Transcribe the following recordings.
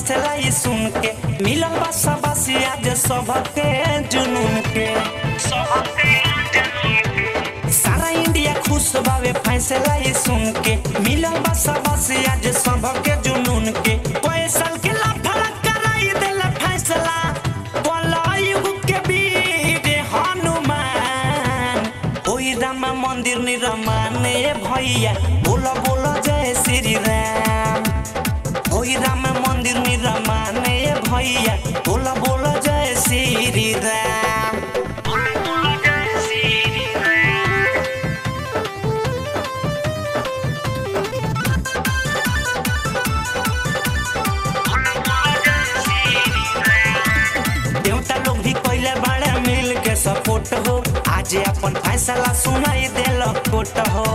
फैसला ही सुन के मिलल बा सबसे आज सबके जुनून के सारा इंडिया खुश बावे फैसला ही सुन के मिलल बा सबसे आज सबके जुनून के कोई साल के लाफड़ा कराई देला फैसला कलयुग के वीर हनुमान ओई रामा मंदिर निर्माण भैया बोलो बोलो जय श्री राम ओई राम मंदिर निर्माण भैया बोलो बोलो जय श्री राम देवता लोग भी पहले बड़े मिल के सपोर्ट हो आज अपन फैसला सुनाई दिल कोट हो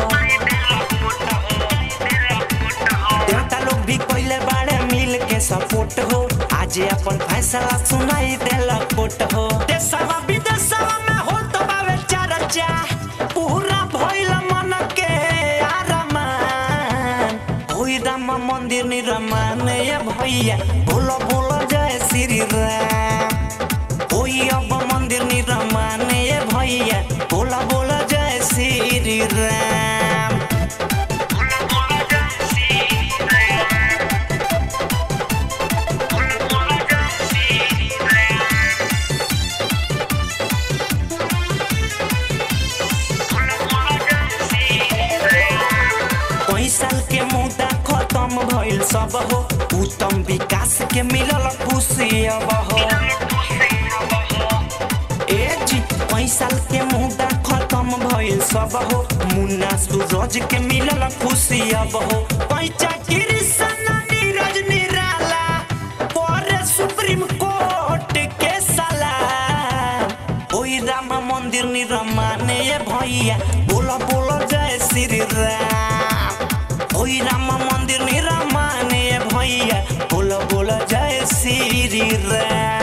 देवता लोग भी पहले बड़े मिल के सपोर्ट हो आज अपन फैसला सुनाई दिल कोट हो देशवा विदेशवा में हो तो बावे चर्चा पूरा भइल मन के आरमान ओई राम मंदिर निर्माण ये भैया बोलो बोलो जय श्री राम ओई अब मंदिर निर्माण ये भैया बोला बोला जय श्री राम कई साल के मुद्दा खत्म भइल सब हो उत्तम विकास के मिलल खुशी अब हो ए जी कई साल के मुद्दा खत्म भइल सब हो मुन्ना सूरज के मिलल खुशी अब हो पैचा कृष्ण नीरज निराला पर सुप्रीम कोर्ट के सलाह ओई राम मंदिर निर्माण ये भैया बोलो बोलो जय श्री राम ओई राम मंदिर निर्माण ये भैया बोलो बोलो जय श्री राम